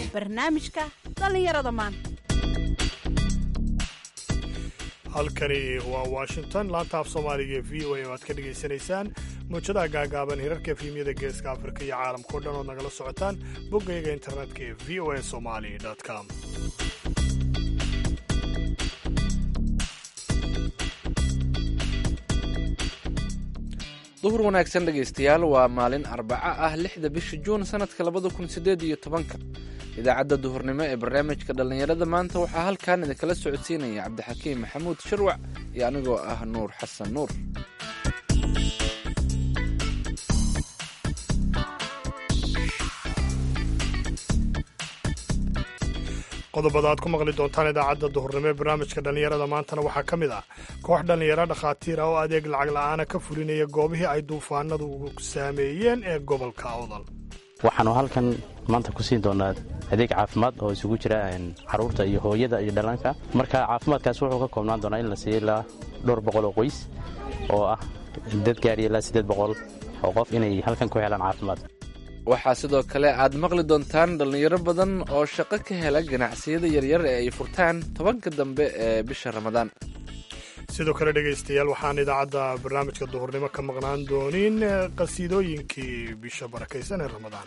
barnaamijka dhallinyarada maanta halkani waa washington laanta af soomaaliga ee v o a oo aad ka dhegaysanaysaan muujadaha gaagaaban hirarka efhimyada geeska afrika iyo caalamkao dhan ood nagala socotaan boggayaga internetka ee v o a somali com duhur wanaagsan dhegaystayaal waa maalin arbaco ah lixda bisha juun sanadka labada kun sideed iyo tobanka idaacadda duhurnimo ee barnaamijka dhallinyarada maanta waxaa halkan idinkala socodsiinaya cabdixakiim maxamuud shirwac iyo anigoo ah nuur xasan nuur qodobada aad ku maqli doontaan idaacadda duhurnimo ee barnaamijka dhallinyarada maantana waxaa ka mid ah koox dhallinyaro dhakhaatiir ah oo adeeg lacag la'aana ka fulinaya goobihii ay duufaanadu saameeyeen ee gobolka awdal waxaanu halkan maanta ku siin doonaa adeeg caafimaad oo isugu jira caruurta iyo hooyada iyo dhallaanka marka caafimaadkaas wuxuu ka koobnaan doonaa in la siiyo ilaa dhowr boqol oo qoys oo ah dad gaadhiya ilaa siddeed boqol oo qof inay halkan ku helaan caafimaad waxaa sidoo kale aad maqli doontaan dhallinyaro badan oo shaqo ka hela ganacsiyada yaryar ee ay furtaan tobanka dambe ee bisha ramadaan sidoo kale dhegaystayaal waxaan idaacadda barnaamijka duhurnimo ka maqnaan doonin qasiidooyinkii bisha barakaysan ee ramadaan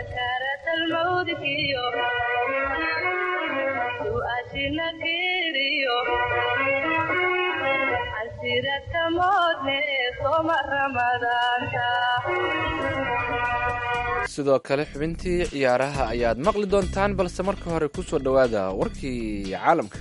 sidoo kale xubintii ciyaaraha ayaad maqli doontaan balse marka hore ku soo dhowaada warkii caalamka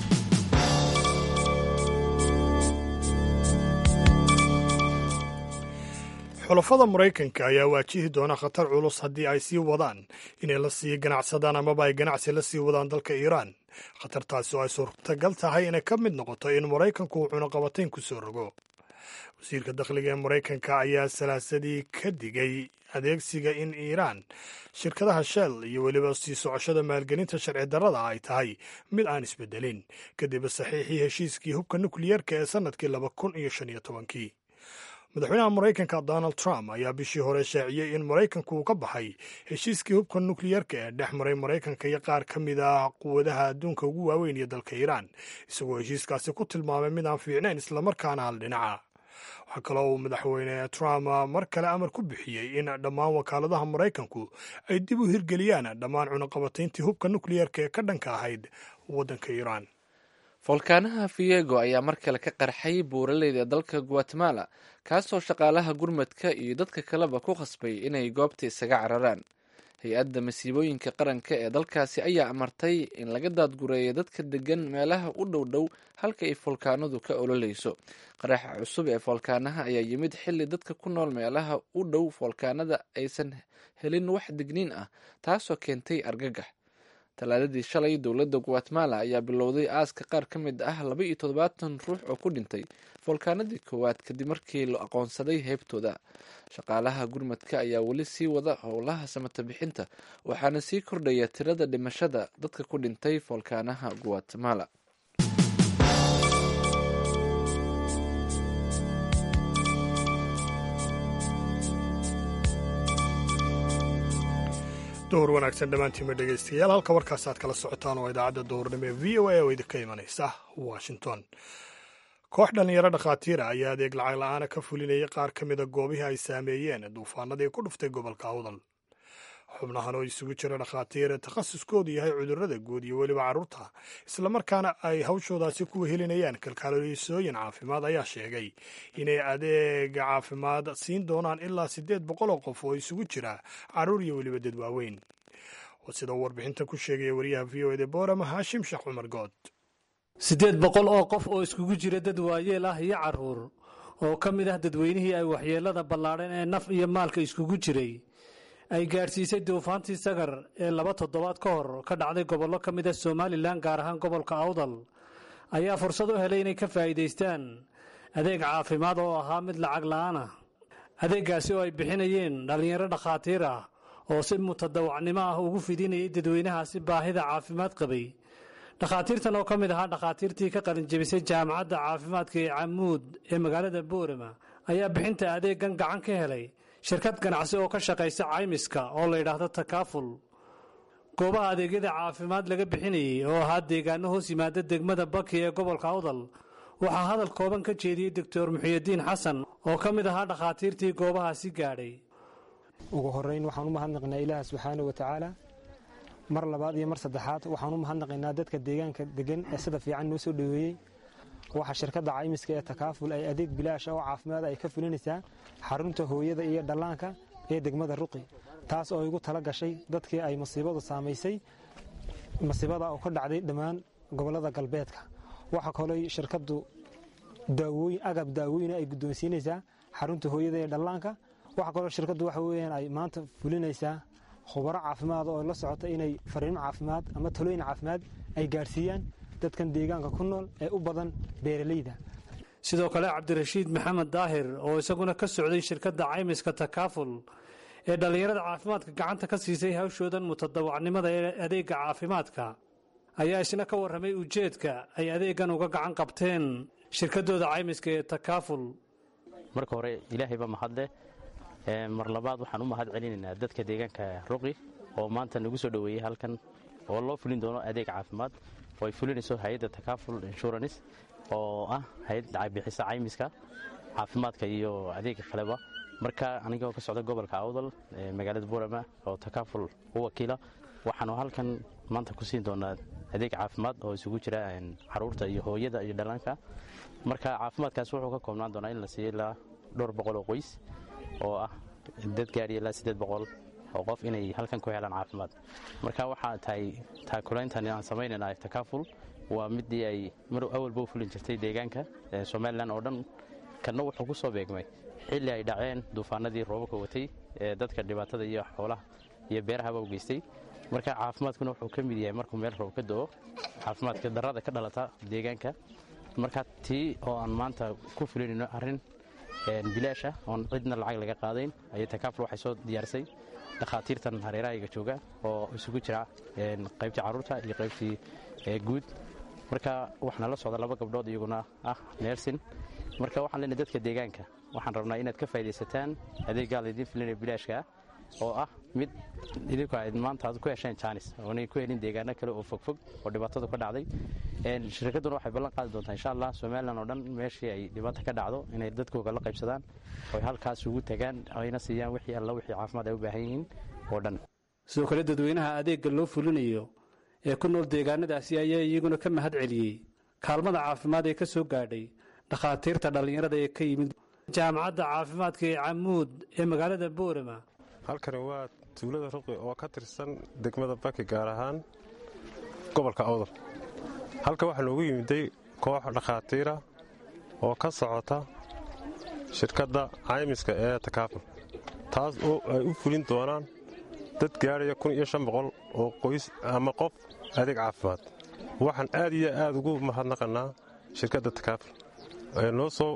xulafada maraykanka ayaa waajihi doona khatar culus haddii ay sii wadaan inay la sii ganacsadaan amaba ay ganacsi la sii wadaan dalka iiraan khatartaasi oo ay suurtagal tahay inay ka mid noqoto in maraykanku uu cunaqabatayn ku soo rogo wasiirka dakhliga ee maraykanka ayaa salaasadii ka digay adeegsiga in iiraan shirkadaha shell iyo weliba sii socoshada maalgelinta sharci darrada ay tahay mid aan isbedelin kadib saxiixii heshiiskii hubka nukliyerka ee sannadkii laba kun iyo shan iyo tobankii madaxweynaha maraykanka donald trump ayaa bishii hore shaaciyey in maraykanku uu ka baxay heshiiskii hubka nukliyerka ee dhex maray maraykanka iyo qaar ka mid ah quwadaha adduunka ugu waaweyn iyo dalka iiraan isagoo heshiiskaasi ku tilmaamay mid aan fiicnayn islamarkaana hal dhinaca waxaa kaloo uu madaxweyne trump mar kale amar ku bixiyey in dhammaan wakaaladaha maraykanku ay dib u hirgeliyaan dhammaan cunaqabatayntii hubka nukliyerka ee ka dhanka ahayd waddanka iiraan foolkaanaha fiego ayaa mar kale ka qarxay buuraleyda dalka guatemala kaasoo shaqaalaha gurmadka iyo dadka kaleba ku khasbay inay goobta isaga cararaan hay-adda masiibooyinka qaranka ee dalkaasi ayaa amartay in laga daadgureeyo dadka degan meelaha u dhow dhow halka ay foolkaanadu ka ololeyso qaraxa cusub ee foolkaanaha ayaa yimid xilli dadka ku nool meelaha u dhow foolkaanada aysan helin wax digniin ah taasoo keentay argagax talaadadii shalay dowladda guatemala ayaa bilowday aaska qaar ka mid ah laba iyo toddobaatan ruux oo ku dhintay foolkaanadii koowaad kadib markii la aqoonsaday heybtooda shaqaalaha gurmadka ayaa weli sii wada howlaha samata bixinta waxaana sii kordhaya tirada dhimashada dadka ku dhintay foolkaanaha guatemala duhur wanaagsan dhammaantiinma dhegaystayaal halka warkaas aad kala socotaan oo idaacadda duhurnimo ee v o a oo idinka imanaysa washington koox dhallinyaro dhakhaatiira ayaa adeeg lacag la'aana ka fulinaya qaar ka mida goobihii ay saameeyeen duufaanadii ku dhuftay gobolka awdal xubnahan oo isugu jira dhakhaatiir takhasuskoodu yahay cudurrada guud iyo weliba carruurta islamarkaana ay hawshoodaasi ku wehelinayaan kalkaalisooyin caafimaad ayaa sheegay inay adeega caafimaad siin doonaan ilaa siddeed boqol oo qof oo isugu jira carruur iyo weliba dad waaweyn sida uu warbixinta ku sheegaya wariyaha v o eda boorama haashim sheekh cumar good siddeed boqol oo qof oo iskugu jira dad waayeel ah iyo carruur oo ka mid ah dadweynihii ay waxyeellada ballaadhan ee naf iyo maalka iskugu jiray ay gaadhsiisay duufaantii sagar ee laba toddobaad ka hor ka dhacday gobollo ka mid ah somalilan gaar ahaan gobolka awdal ayaa fursad u helay inay ka faa'iidaystaan adeeg caafimaad oo ahaa mid lacag la'aan ah adeeggaasi oo ay bixinayeen dhallinyaro dhakhaatiir ah oo si mutadawacnimo ah ugu fidinayay dadweynahaasi baahida caafimaad qabay dhakhaatiirtan oo ka mid ahaa dhakhaatiirtii ka qalinjebisay jaamacadda caafimaadka ee camuud ee magaalada boorama ayaa bixinta adeeggan gacan ka helay shirkad ganacsi oo ka shaqaysa caymiska oo la yidhaahdo takaaful goobaha adeegyada caafimaad laga bixinayey oo ahaa deegaano hoos yimaada degmada baki ee gobolka awdal waxaa hadal kooban ka jeediyey doctor muxiyadiin xasan oo ka mid ahaa dhakhaatiirtii goobahaasi gaadhay ugu horeyn waxaan u mahadnaqaynaa ilaah subxaana wa tacaala mar labaad iyo mar saddexaad waxaan u mahadnaqaynaa dadka deegaanka degan ee sida fiican noo soo dhoweeyey waxaa shirkadda caymiska ee takaaful ay adeeg bilaash oo caafimaad ay ka fulinaysaa xarunta hooyada iyo dhallaanka ee degmada ruqi taas oo igu tala gashay dadkii ay masiibadu saamaysay masiibada oo ka dhacday dhammaan gobollada galbeedka waxaa kaloo shirkaddu daawooyin agab daawooyina ay guddoonsiinaysaa xarunta hooyada ee dhallaanka waxaa kaloo shirkaddu waxa weeyaan ay maanta fulinaysaa khubaro caafimaad oo la socota inay fariimo caafimaad ama talooyin caafimaad ay gaadhsiiyaan dadkan deegaanka ku nool ee u badan beeralayda sidoo kale cabdirashiid maxamed daahir oo isaguna ka socday shirkadda caymiska takaaful ee dhallinyarada caafimaadka gacanta ka siisay hawshoodan mutadawacnimada ee adeegga caafimaadka ayaa isna ka warramay ujeedka ay adeeggan uga gacan qabteen shirkaddooda caymiska ee takaaful marka hore ilaahayba mahadleh mar labaad waxaan u mahad celinaynaa dadka deegaanka ruqi oo maanta nagu soo dhoweeyey halkan oo loo fulin doono adeeg caafimaad oo ay fulinayso hay-adda takaaful insurance oo ah hay-ad bixisa caymiska caafimaadka iyo adeega kaleba marka anigoo ka socda gobolka awdal magaalada buurama oo takaaful u wakiila waxaanu halkan maanta ku siin doonaa adeeg caafimaad oo isugu jira caruurta iyo hooyada iyo dhallaanka marka caafimaadkaas wuxuu ka koobnaan doonaa in la siiyo ilaa dhowr boqol oo qoys oo ah dad gaariya ilaa siddeed boqol oo qof inay halkan ku helaan caafimaad marka waxaa tahay taakulayntan aan samaynayna takaaful waa midii ay mar awalba u fulin jirtay deegaanka somalilan oo dhan kanna wuxuu ku soo beegmay xilli ay dhaceen duufaanadii roobabka watay ee dadka dhibaatada iyo xoolaha iyo beerahaba u geystay marka caafimaadkuna wuxuu ka mid yahay markuu meel roob ka do-o caafimaadka darada ka dhalata deegaanka marka tii oo aan maanta ku fulinayno arrin bilaasha oon cidna lacag laga qaadayn ayay takaaful waxay soo diyaarisay dhakhaatiirtan hareerahayga jooga oo isugu jira qaybtii carruurta iyo qaybtii guud marka waxaana la socda laba gabdhood iyaguna ah neersin marka waxaan leenahay dadka deegaanka waxaan rabnaa inaad ka faa'idaysataan adeeggaa laydin filinaya bilaashka oo ah mid idinku aad maanta aad ku hesheen jaanis oonay ku helin deegaano kale oo fogfog oo dhibaatadu ka dhacday shirkadduna waxay ballan qaadi doontaa insha allah somalilan oo dhan meeshii ay dhibaata ka dhacdo inay dadkooga la qaybsadaan oy halkaas ugu tagaan ayna siiyaan wixii alla wixii caafimaad ay u baahan yihiin oo dhan sidoo kale dadweynaha adeegga loo fulinayo ee ku nool deegaanadaasi ayaa iyaguna ka mahad celiyey kaalmada caafimaad ee ka soo gaadhay dhakhaatiirta dhallinyarada ee ka yimid jaamacadda caafimaadka ee camuud ee magaalada boorama halkani waa tuulada ruqi oo ka tirsan degmada baki gaar ahaan gobolka awdal halka waxaa noogu yimiday koox dhakhaatiira oo ka socota shirkadda caymiska ee takaaful taas oo ay u fulin doonaan dad gaadhaya kun iyo shan boqol oo qoys ama qof adeeg caafimaad waxaan aad iyo aad ugu mahadnaqannaa shirkadda takaaful ee noo soo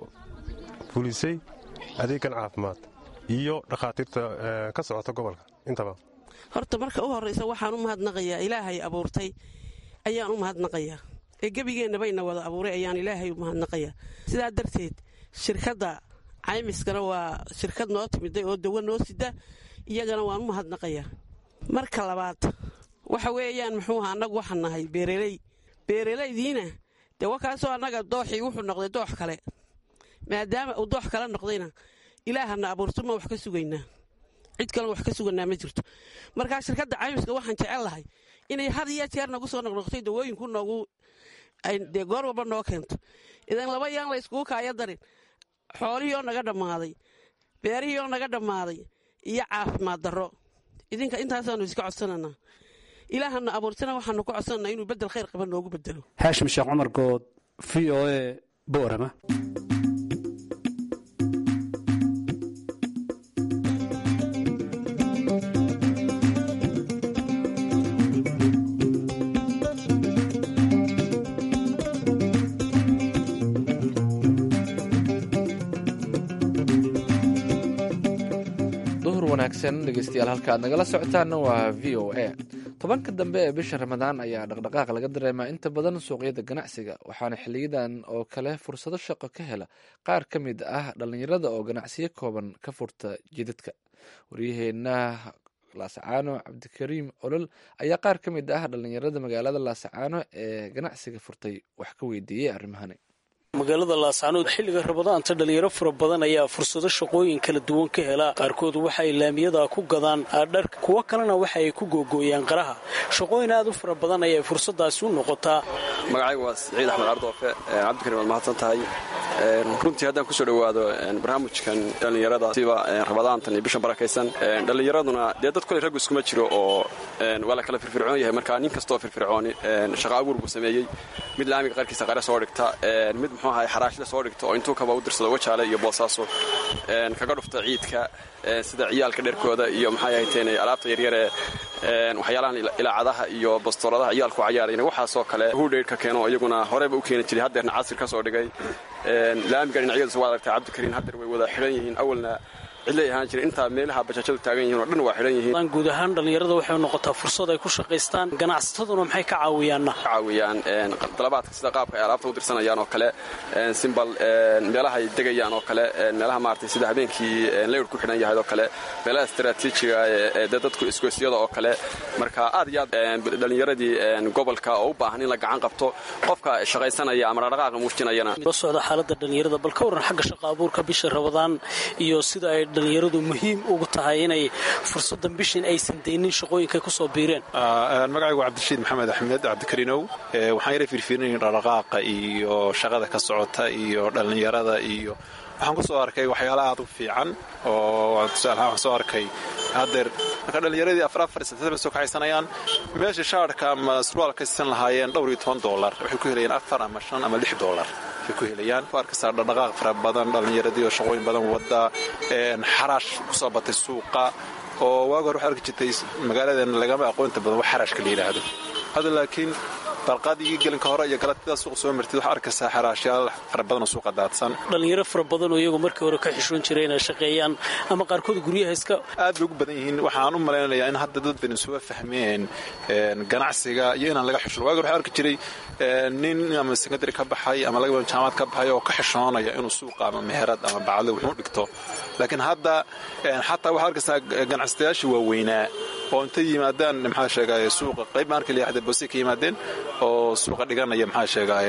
fulisay adeeggan caafimaad iyo dhakhaatiirta ka socota gobolka intaba horta marka u horraysa waxaan u mahadnaqayaa ilaahay abuurtay ayaan u mahadnaqayaa ee gebigeenna bayna wada abuuray ayaan ilaahay u mahadnaqayaa sidaa darteed shirkadda caymiskana waa shirkad noo timiday oo dawo noo sida iyagana waan u mahadnaqayaa marka labaad waxa weeyaan muxuu aha annagu waxaan nahay beereley beeralaydiina dee wakaasoo annaga dooxii wuxuu noqday doox kale maadaama uu doox kale noqdayna ilaahana abuurto ma wax ka sugaynaa cid kalena wax ka suganaa ma jirto markaa shirkadda caymiska waxaan jecel lahay inay had iyo jeer nagu soo noqnoqtay dawooyinku noogu dee goor walba noo keento idan laba yaan la yskugu kaaya darin xoolihii oo naga dhammaaday beerihii oo naga dhammaaday iyo caafimaad darro idinka intaasaanu iska codsananaa ilaahana abuurtana waxaanu ku codsananaa inuu bedel khayr qaba noogu bedelo xaashim sheekh cumar good v o e boorama wanaagsan dhegeystayaal halka aad nagala socotaana waa v o a tobanka dambe ee bisha ramadaan ayaa dhaqdhaqaaq laga dareemaa inta badan suuqyada ganacsiga waxaana xiliyadan oo kale fursado shaqo ka hela qaar ka mid ah dhallinyarada oo ganacsiyo kooban ka furta jidadka waryaheena laasacaano cabdikariim olol ayaa qaar ka mid ah dhallinyarada magaalada laasacaano ee ganacsiga furtay wax ka weydiiyey arrimahani magaalada laascanood xilliga rabadaanta dhalinyaro fara badan ayaa fursado shaqooyin kala duwan ka hela qaarkood waxa ay laamiyada ku gadaan dharka kuwo kalena waxa ay ku googooyaan qaraha shaqooyin aad u fara badan ayay fursadaasi u noqotaa magacaygu waa siciid axmed ardoofe cabdikarim waad mahadsan tahay runtii haddaan kusoo dhowaado barnaamijkan dhallinyarada siba rabadaantan iyo bishan barakaysan dhallinyaraduna dee dad kole raggu iskuma jiro oo waa la kala firfircoon yahay marka nin kastoo firfircooni shaqa abuur buu sameeyey mid laamiga qaarkiisa qare soo dhigta mid muxuu ahay xaraashida soo dhigta oo intuu kaba u dirsado wajaale iyo boosaaso kaga dhufta ciidka sida ciyaalka dherkooda iyo maxay ahayteen alaabta yaryaree waxyaalahan ilaacadaha iyo bastooladaha ciyaalku cayaarayna waxaasoo kale hudheydhka keeno iyaguna horeyba u keeni jiray haddeerna casir ka soo dhigay laamiga dhinacyadiisa waa aragtay cabdikariin haddeer way wada xidhan yihiin awalna cidlay ahaan jira intaa meelaha bajaajadu taagan yihiin oo dhan waa xidhan yihiin guud ahaan dhallinyarada waxay noqotaa fursad ay ku shaqaystaan ganacsataduna maxay ka caawiyaanna ka caawiyaan dalabaadka sida qaabka ay alaabta u dirsanayaan oo kale simbal meelaha ay degayaan oo kale meelaha maaragtay sida habeenkii leyr ku xidhan yahay oo kale meelaha istaraatiijiga ee dadku isgoysyada oo kale marka aad iyo aad dhallinyaradii gobolka oo u baahan in la gacan qabto qofka shaqaysanaya ama dhaqdhaqaaqa muujinayana la socda xaaladda dhallinyarada bal ka warran xagga shaqa abuurka bisha rabadaan iyo sida ay dhalinyaradu muhiim ugu tahay inay fursadan bishin aysan daynin shaqooyinkay ku soo biireen magacaygu cabdirashiid maxamed axmed cabdikariinow waxaan yara fiirfiirinaya dhaqdhaqaaqa iyo shaqada ka socota iyo dhallinyarada iyo waxaan ku soo arkay waxyaala aad u fiican oo tusaalahaan waxaan soo arkay haddeer marka dhallinyaradii afar afar sentaba soo kaxaysanayaan meesha shaarhka ama surwaalka siisan lahaayeen dhowr iyo toban doolar waxay ku helayaan afar ama shan ama lix doolar ku helayaan arkaysaa dhaqdhaqaaq fara badan dhallinyaradii oo shaqooyin badan wada xaraash kusoo batay suuqa oo waagi hore waxaa arki jirtay magaaladan lagama aqoonta badan wax xaraashka la yidhaahdo hadda laakiin barqaadii gelinka hore iyo galatida suuqa soo martid waxaa arkaysaa xaraashyaal fara badan oo suuqa daadsan dhalinyaro fara badan oo iyagu markii hore ka xishoon jiray inay shaqeeyaan ama qaarkood guryaha iska aad bay ugu badan yihiin waxaan u malaynayaa in hadda dad badan isuga fahmeen ganacsiga iyo inaan laga xishoon waagi hore waxaa arki jiray nin ama sekondary ka baxay ama laga jaamacad ka baxay oo ka xishoonaya inuu suuqa ama meherad ama bacdo wuxuu dhigto laakiin hadda xataa waxaa arkaysaa ganacsatayaashii waaweynaa oo intay yimaadaan maxaa sheegay suuqa qayb markii la yidhahda boose ka yimaadeen oo suuqa dhiganaya maxaa sheegay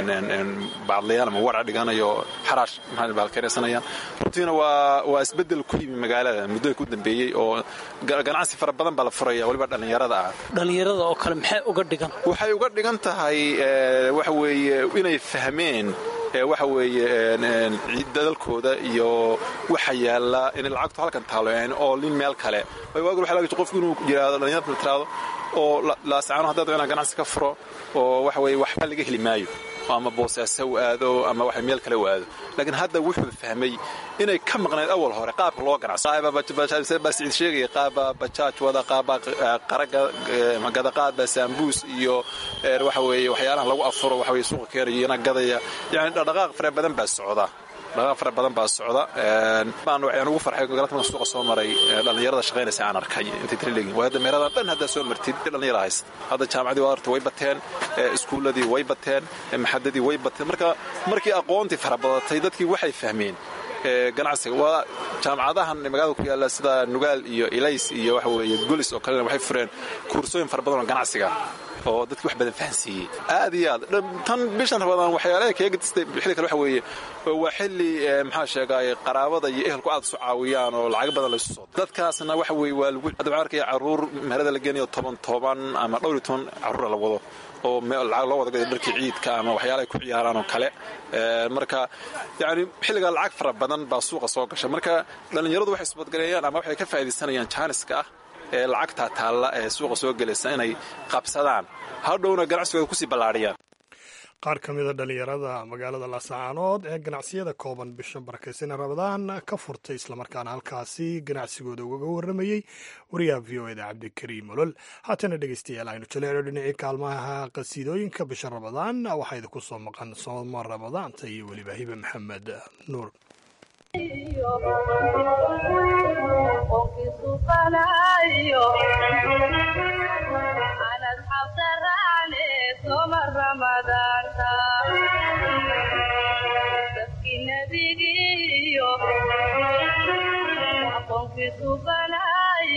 bacdlayaal ama warca dhiganaya oo xaraash maxaa baalkeenaysanayaan runtiina waa waa isbeddel ku yimi magaalada muddooyin ku dambeeyey oo ganacsi fara badan baa la furaya weliba dhallinyarada ah dhallinyarada oo kale maxay uga dhigan waxay uga dhigan tahay waxa weeye inay fahmeen waxa weeye dadalkooda iyo waxa yaalla inay lacagtu halkan taalo oo lin meel kale waagi waxa laga qofku inuu yiraahdo dhalinyarada tiraado oo laasacaano haddaad inaa ganacsi ka furo oo waxa weeye waxba laga heli maayo ama boosaaso u aado ama waxa meel kale u aado laakiin hadda wuxuu fahmay inay ka maqnayd awal hore qaabka loo ganacsobaa siciid sheegaya qaaba bajaaj wada qaaba qaraga gadaqaadba saambuus iyo waxa weeye waxyaalaha lagu afuro waxa weye suuqa keenayana gadaya yani dhaqdhaqaaq fara badan baa socda dhaqaaq fara badan baa socda baan waxaan ugu farxay galad markaan suuqa soo maray dhallinyarada shaqaynaysa aan arkay intay tiri leegin waa hadda meeladan dhan haddaa soo martid dhallinyara haysta hadda jaamacadii waa arta way bateen iskuulladii way bateen maxadadii way bateen marka markii aqoontii fara badatay dadkii waxay fahmeen ganacsiga waa jaamacadahan magaalada ku yaalla sida nugaal iyo ilays iyo waxa weeye gulis oo kalena waxay fureen kuursooyin fara badan oo ganacsiga oo dadkii wax badan fahansiiyey aad iyo aad tan bishan rabadaan waxyaalaha kaga gadistay xilli kale waxa weeye waa xilli maxaa sheegay qaraabada iyo ehelku aad isu caawiyaan oo lacag badan laysu soo dadkaasna waxa weeye waa lagu hadda waxaan arkaya carruur meherada la geenayo toban toban ama dhowr iyo toban carruura la wado oo lacag loo wada gaday dharkii ciidka ama waxyaala ay ku ciyaaraan oo kale marka yani xilligaa lacag fara badan baa suuqa soo gasha marka dhallinyaradu waxay isbadgareeyaan ama waxay ka faa'iidaysanayaan jaaniska ah ee lacagtaa taalla ee suuqa soo gelaysa inay qabsadaan hadhowna ganacsigooda kusii ballaadhiyaan qaar ka mida dhallinyarada magaalada laasacaanood ee ganacsiyada kooban bisha barakaysan rabadaan ka furtay islamarkaana halkaasi ganacsigooda ugaga warramayey wariyaha v o eda cabdikariim olol haatana dhegeystayaal aynu jaleelo dhinacii kaalmaha qasiidooyinka bisha rabadaan waxaa idinku soo maqan sooma ramadaanta iyo weliba hibe maxamed nuur Thank you.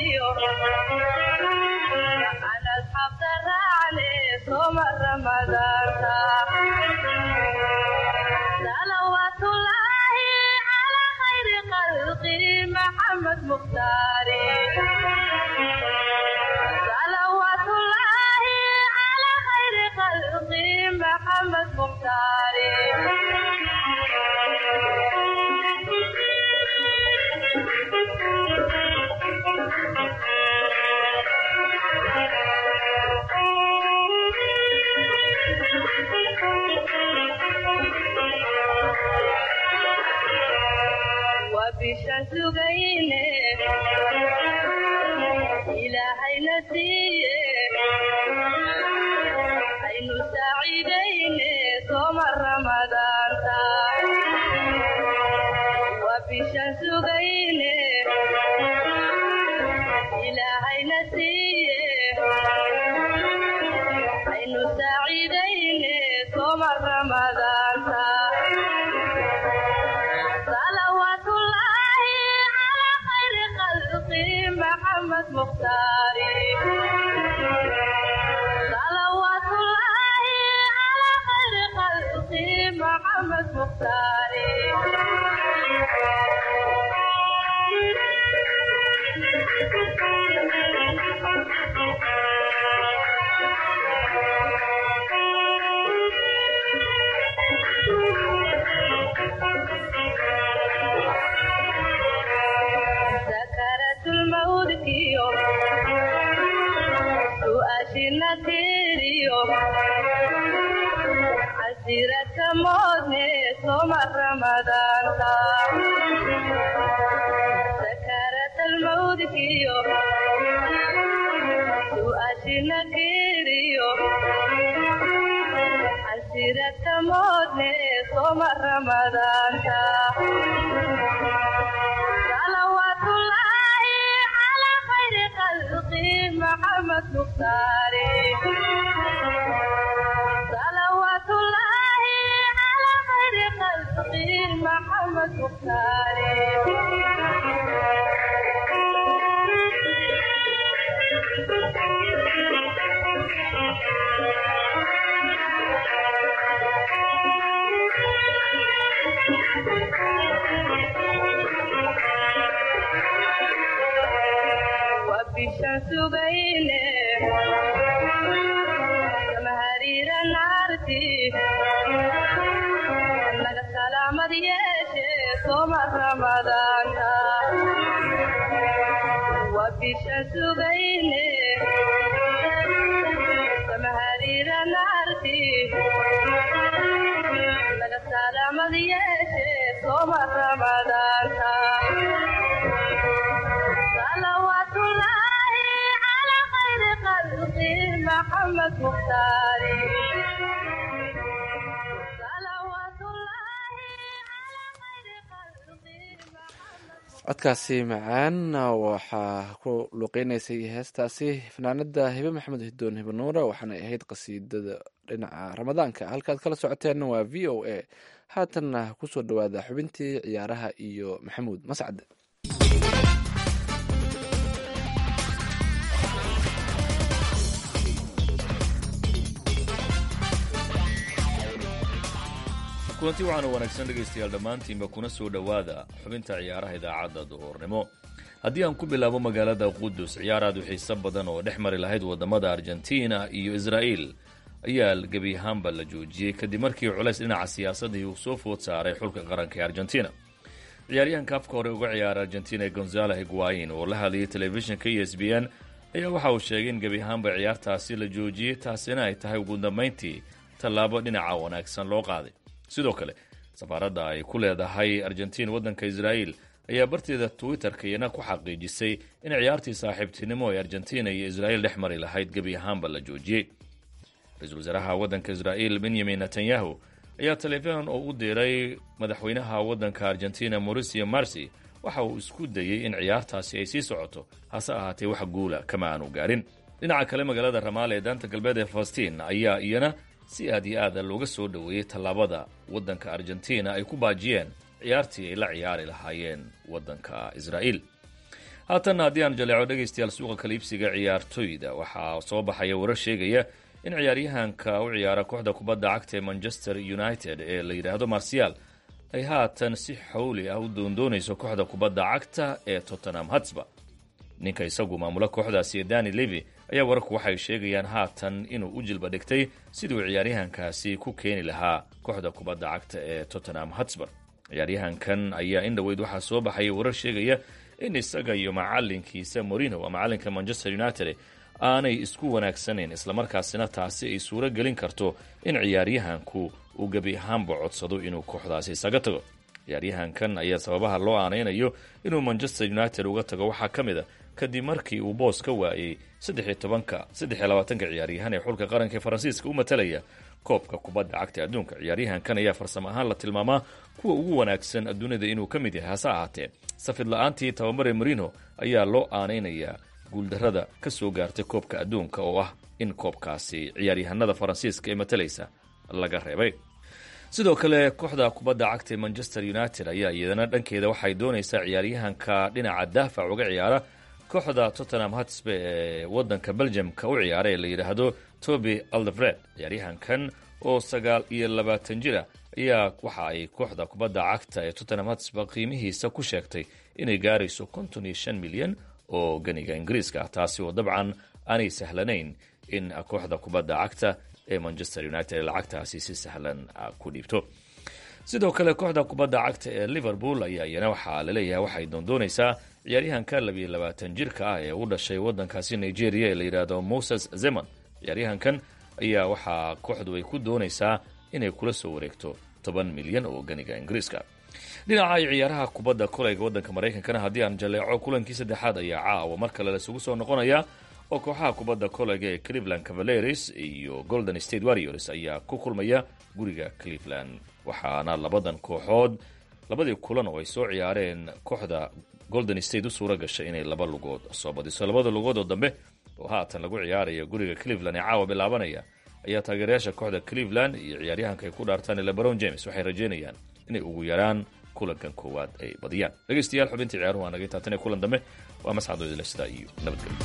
codkaasi macaan waxaa ku luuqeynaysay heestaasi fanaanada hibe maxamed hidoon hibe nuura waxaanay ahayd qasiidada dhinaca ramadaanka halkaad kala socoteenna waa v o a haatanna kusoo dhawaada xubintii ciyaaraha iyo maxamuud mascad kulanti waxaana wanaagsan dhegaystayaal dhammaantiinba kuna soo dhowaada xubinta ciyaaraha idaacadda duhurnimo haddii aan ku bilaabo magaalada qudus ciyaar aad u xiiso badan oo dhex mari lahayd wadamada argentina iyo israa'iil ayaa gebi ahaanba la joojiyey kadib markii culays dhinaca siyaasadii uu soo food saaray xulka qaranka ee argentina ciyaaryahanka afka hore uga ciyaara argentina gonzalo higuain oo la hadlayay telefishinka e s b n ayaa waxa uu sheegay in gebi ahaanba ciyaartaasi la joojiyey taasina ay tahay ugu dambayntii tallaabo dhinaca wanaagsan loo qaaday sidoo kale safaaradda ay ku leedahay argentiin waddanka israa'iil ayaa barteeda twitter-ka iyana ku xaqiijisay in ciyaartii saaxiibtinimo ee argentina iyo israa'iil dhex mari lahayd gebi ahaanba la joojiyey ra-iisul wasaaraha waddanka israa'iil benyamin netanyahu ayaa taleefon oo u diray madaxweynaha waddanka argentina mauricio marsi waxa uu isku dayey in ciyaartaasi ay sii socoto hase ahaatee wax guula kama aanu gaarin dhinaca kale magaalada ramaale ee daanta galbeed ee falastiin ayaa iyana si aad iyo aada looga soo dhoweeyey tallaabada waddanka argentina ay ku baajiyeen ciyaartii ay la ciyaari lahaayeen waddanka israa'iil haatanna haddii aan jaleeco dhegaystayaal suuqa kaliibsiga ciyaartoyda waxaa soo baxaya warar sheegaya in ciyaaryahanka u ciyaara kooxda kubadda cagta ee manchester united ee la yidhaahdo marsial ay haatan si xawli ah u doondoonayso kooxda kubadda cagta ee tottenham hatsba ninka isagu maamula kooxdaasi ee dani levy ayaa wararku waxay sheegayaan haatan inuu u jilba dhigtay siduu ciyaaryahankaasi ku keeni lahaa kooxda kubadda cagta ee tottenham hatsburg ciyaaryahankan ayaa in dhoweyd waxaa soo baxaya warar sheegaya in isaga iyo macalinkiisa morino waa macalinka manchester united aanay isku wanaagsanayn islamarkaasina taasi ay suuro gelin karto in ciyaaryahanku uu gebi ahaanba codsado inuu kooxdaasi isaga tago ciyaaryahankan ayaa sababaha loo aanaynayo inuu manchester united uga tago waxaa ka mid a kadib markii uu boos ka waayey saddexiyo tobanka saddexiyo labaatanka ciyaaryahan ee xulka qaranka ee faransiiska u matalaya koobka kubadda cagta adduunka ciyaaryahankan ayaa farsamo ahaan la tilmaamaa kuwa ugu wanaagsan adduunyada inuu ka mid yahay hase ahaatee safid la-aantii tababare marino ayaa loo aanaynayaa guuldarrada ka soo gaartay koobka adduunka oo ah in koobkaasi ciyaaryahanada faransiiska ee matalaysa laga reebay sidoo kale kooxda kubadda cagta ee manchester united ayaa iyadana dhankeeda waxay doonaysaa ciyaaryahanka dhinaca daafac uga ciyaara kooxda tottenham hatsbe ee wadanka belgiumka u ciyaara ee la yidhaahdo toby aldefred ciyaaryahankan oo sagaal iyo labaatan jira ayaa waxa ay kooxda kubadda cagta ee tottenham hatsbe qiimihiisa ku sheegtay inay gaarayso konton iyo shan milyan oo ganiga ingiriiska ah taasi oo dabcan aanay sahlanayn in kooxda kubadda cagta ee manchester united lacagtaasi si sahlan ku dhiibto sidoo kale kooxda kubadda cagta ee liverpool ayaa iyana waxaa laleeyahay waxay doondoonaysaa ciyaaryahanka labiyo labaatan jirka ah ee u dhashay wadankaasi nigeria ee la yidhaahdo moses zeman ciyaaryahankan ayaa waxaa kooxdu ay ku doonaysaa inay kula soo wareegto toban milyan oo ganiga ingiriiska dhinaca ciyaaraha kubadda kolayga wadanka maraykankana haddii aan jaleeco kulankii saddexaad ayaa caawa mar kale laisugu soo noqonaya oo kooxaha kubadda kolayga ee cleveland cavaleris iyo golden state warriors ayaa ku kulmaya guriga cleveland waxaana labadan kooxood labadii kulan oo ay soo ciyaareen kooxda golden state u suura gashay inay laba lugood soo badiso labada lugood oo dambe oo haatan lagu ciyaaraya guriga cleveland ee caawa bilaabanaya ayaa taageerayaasha kooxda cleveland iyo ciyaaryahanka ay ku dhaartaan lebron james waxay rajeynayaan inay ugu yaraan kulankan koowaad ay badiyaan dhegeystayaal xubintii ciyaaruhu waa naga taatan ee kulan dambe waa mascadooda sidaa iyo nabadgelyo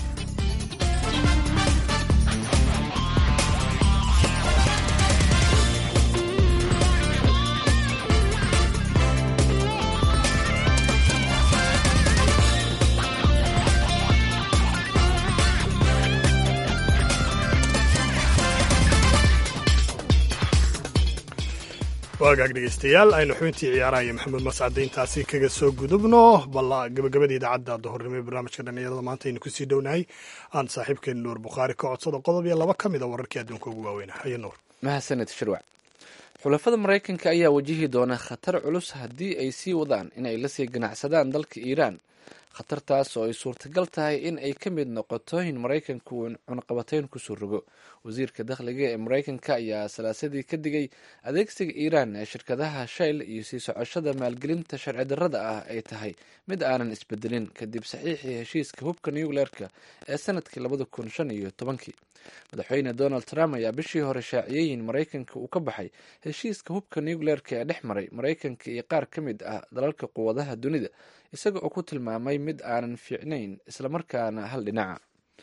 waagaag dhegeystayaal aynu xubintii ciyaaraha iyo maxamed mascade intaasi kaga soo gudubno bal gabagabada idaacadda duhurnimo ee barnaamijka dhallinyarada maanta aynu kusii dhownahay aan saaxiibkeena nuur bukhaari ka codsada qodob iyo laba ka mid a wararkii adduunka ugu waaweyna haye nuur mahadsaned shirwac xulafada maraykanka ayaa wajihi doona khatar culus haddii ay sii wadaan in ay lasii ganacsadaan dalka iiraan khatartaas oo ay suurtagal tahay in ay ka mid noqoto in maraykanku uu cunaqabatayn kusoo rogo wasiirka dakhliga ee maraykanka ayaa salaasadii ka digay adeegsiga iiraan ee shirkadaha shayl iyo sii socoshada maalgelinta sharci darrada ah ay tahay mid aanan isbedelin kadib saxiixii heshiiska hubka nucleerka ee sanadkii labada kun shan iyo tobankii madaxweyne donald trump ayaa bishii hore shaaciyey in maraykanka uu ka baxay heshiiska hubka nucleerka ee dhex maray maraykanka iyo qaar ka mid ah dalalka quwadaha dunida isaga oo ku tilmaamay mid aanan fiicnayn islamarkaana hal dhinaca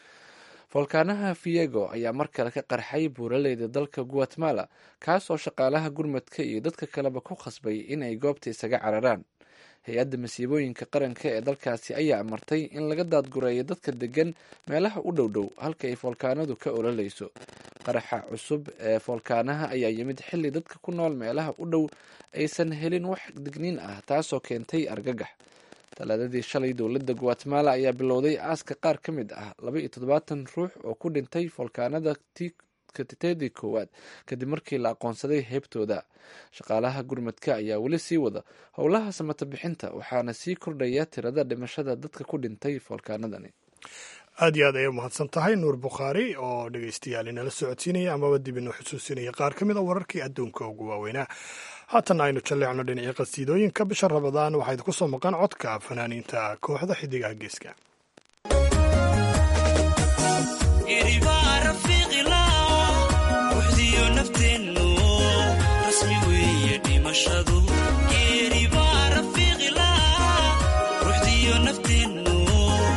foolkaanaha viego ayaa mar kale ka qarxay buuraleyda dalka guatemala kaas oo shaqaalaha gurmadka iyo dadka kaleba ku khasbay in ay goobta isaga cararaan hay-adda masiibooyinka qaranka ee dalkaasi ayaa amartay in laga daadgureeyo dadka degan meelaha u dhow dhow halka ay foolkaanadu ka ololeyso qaraxa cusub ee foolkaanaha ayaa yimid xilli dadka ku nool meelaha u dhow aysan helin wax digniin ah taasoo keentay argagax talaadadii shalay dowladda guatemala ayaa bilowday aaska qaar ka mid ah laba iyo toddobaatan ruux oo ku dhintay foolkaanada titedii koowaad kadib markii la aqoonsaday heybtooda shaqaalaha gurmadka ayaa weli sii wada howlaha samata bixinta waxaana sii kordhaya tirada dhimashada dadka ku dhintay foolkaanadani aad iyo aad ayay umahadsan tahay nuur bukhaari oo dhegeystayaal inala socodsiinaya amaba dib inoo xusuusinaya qaar ka mid a wararkii adduunka ugu waaweynaa haatan aynu jalleecno dhinacii qasiidooyinka bisha rabadaan waxaa idinku soo maqan codka fanaaniinta kooxda xidigaha geeska geeri baa rafiiqila ruuxdiyo nafteennu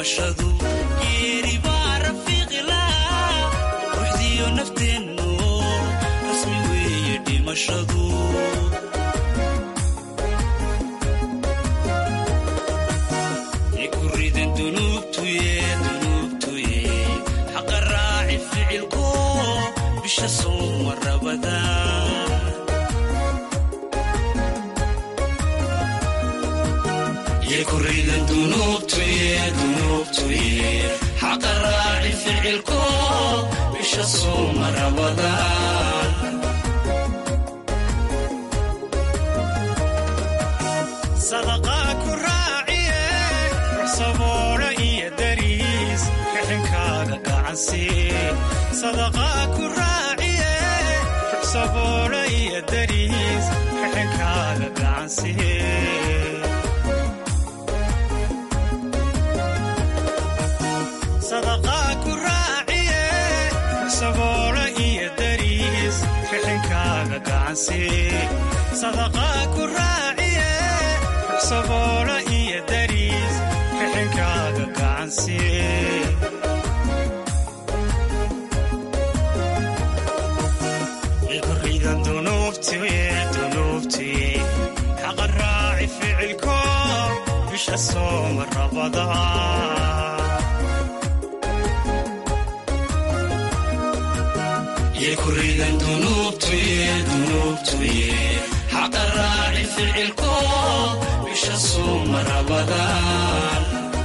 dhimashadu geeri baa rafiiqila ruuxdiyo nafteennu rasmi weeye dhimashadu ikuridan dunuubtuye dunuubtuye xaqa raaci ficilko bisha sooma rabada ikuridan dunuubtuye dunuubtuye xaqa raaci ficilko bisha sooma rabada sadaqaa ku raaciye ruxsaboodha iyo dariis rixinkaada gacansiye sadaqaa ku raaciye ruxsaboodha iyo dariis rixinkaada gacansiye sadaqaa ku raaciye ruxsaboodha iyo dariis rixinkaada gacansiye sadaqaa ku raaciye ruxsaboodha iyo dariis rixinkaada gacansiye ikuridan dunuubtiye dunuubtiye xaqa raaci ficilko bisha sooma rabada ikuridan dunuubtuye dunuubtuye xaqa raaci ficilko bisha sooma rabadaan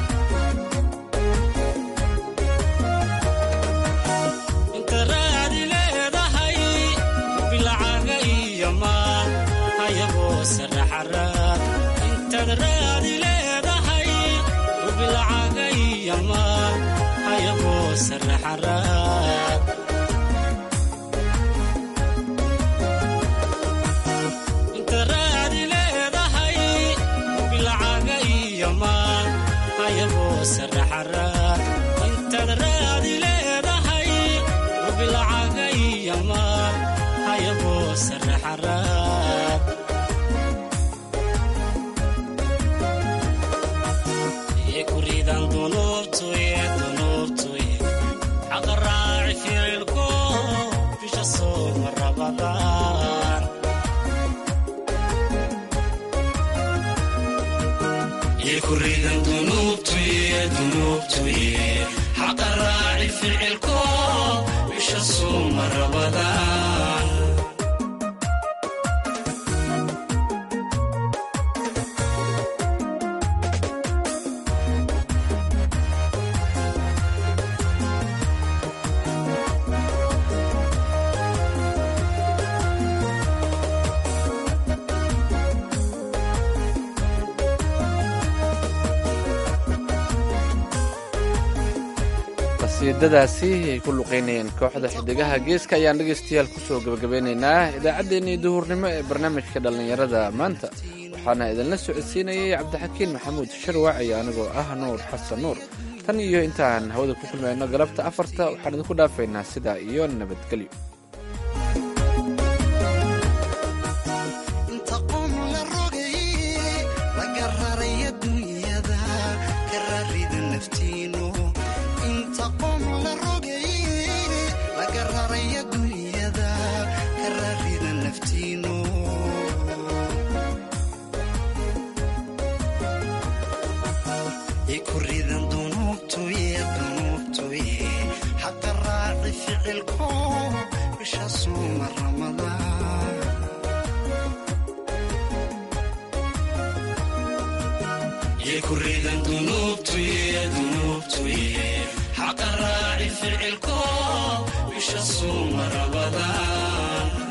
inta raadi leedahay bilcaga iyo maal hayagoo saraxaraad intaad raadi leedahay bilcaga iyo maal hayagoo saraxaraad inta raadi leedahay bilcaga iyo maal hayagoo saraxaraad intaad raadi leedahay bilcaga iyo maal hayagoo saraxaraad ikuridan dunuubtuye dunuubtuye xaqa raaci ficilko bisha sooma rabadaan ikuridan dunuubtuye dunuubtuye xaqa raaci ficilko bisha sooma rabadaan qasiidadaasi ay ku luqaynayeen kooxda xidigaha geeska ayaan dhegaystayaal kusoo gebagabeynaynaa idaacaddeenii duhurnimo ee barnaamijka dhallinyarada maanta waxaana idinla socodsiinayay cabdixakiin maxamuud sharwac iyo anigoo ah nuur xasan nuur tan iyo intaan hawada ku kulmayno galabta afarta waxaan idinku dhaafaynaa sidaa iyo nabadgelyo inta qom la rogay laga raray adduunyada ka rarida naftiinu inta qom la rogay laga raray adduunyada ka rarida naftiinu ikuridan dunuubtuye dunuubtuye xaqa raaci ficilko bisha suuma ramadaan ikuridan dunuubtuye dunuubtuye xaqa raaci ficilko bisha suuma rabadaan